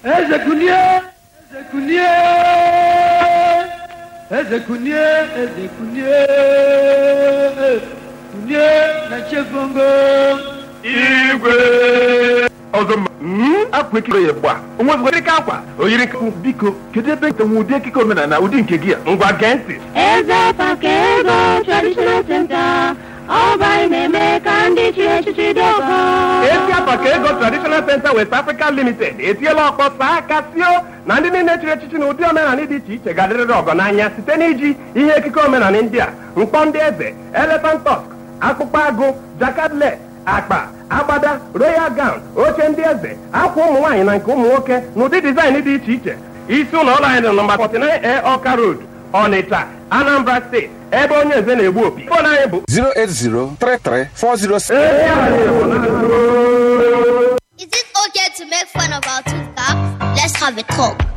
eze kunie eze kunie eze kunie eze kunie kunie na chefongo igwe ọzọ mma akwa ekike ya gba onwezigara ike akwa oyiri nke biko kedu ebe ntenwe ụdị ekike omenala ụdị nke gị a ngwa gee ntị Eze Pakego Traditional Center, Ọba na-eme ka ndị chi echichi dị ọkọ. esi apa ka ego traditional center west africa limited etiela ọkpọ saa aka sio na ndị niile chịrị echichi na ụdị omenala dị iche iche ga-adịrịrị ọgọ n'anya site n'iji ihe ekike omenala ndị a mkpọ ndị eze elephant tusk akpụkpọ agụ jakadle akpa agbada royal gown oche ndị eze akwa ụmụ nwaanyị na nke ụmụ nwoke na ụdị dizaịn dị iche iche isi ụlọ ọrụ anyị dị nọmba 49 a ọka road ọnịcha anambra steeti ebe onye eze na-egbu opi fon anyị bụ 0803340 ezi anyị bụ na Is it okay to make fun of our tooth gap? Let's have a talk.